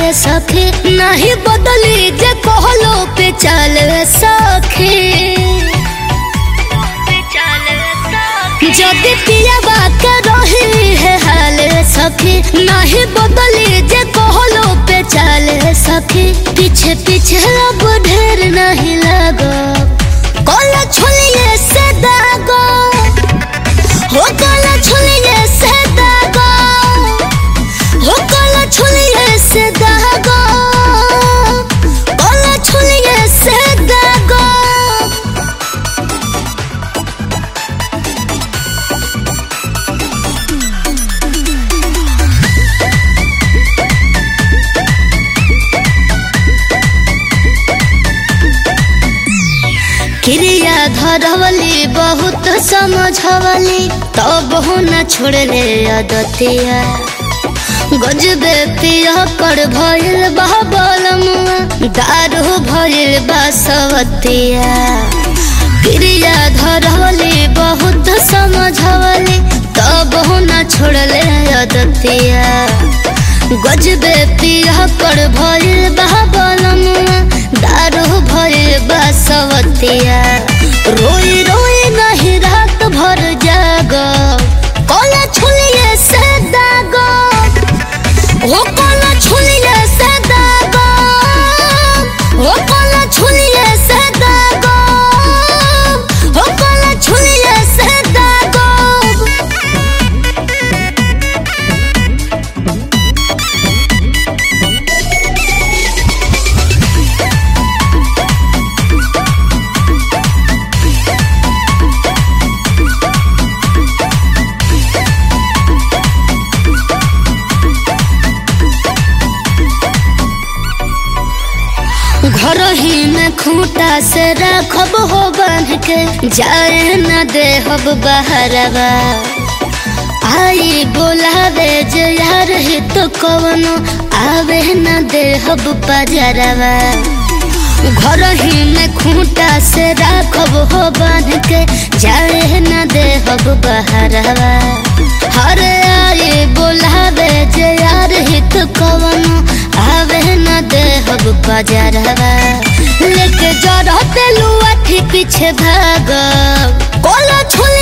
सखी नहीं बदली जे कहलो पे चल सखी जदि पियावा के रही है हाल सखी नहीं बदली जे कहलो पे चल सखी पीछे पीछे अब ढेर नहीं लगो कोला छोलिए से दागो हो कोला छोलिए से दागो हो कोला छोलिए से दागो कोला छोलिए से दागो क्रिया धरवली बहुत समझवली तब हो न छोड़ले अदतिया गजबे पिया कर भइल बहबलमुआ दारू भइल बासवतिया क्रिया धरवली बहुत समझवली तब हो न छोड़ले अदतिया गजबे पिया कर भइल बहबलमुआ दारू भइल बासवतिया रोई रोई नहीं रात भर जाग कोला छुलिए से दाग हो कोला छुलिए से दाग हो कोला छुलिए से दाग हो कोला छुलिए से दाग घर ही में खूंटा से रखब हो बांध के जाए न देहब बहरवा आई बोलावे जे यार ही तो कवनो आवे न देहब पजरवा घर ही में खूंटा से रखब हो बांध के जाए न देहब बहरवा हर आई बोलावे जे यार ही तो कवनो आवे न देहब बजरवा लेके जरते लुआ पीछे भाग कोला छोले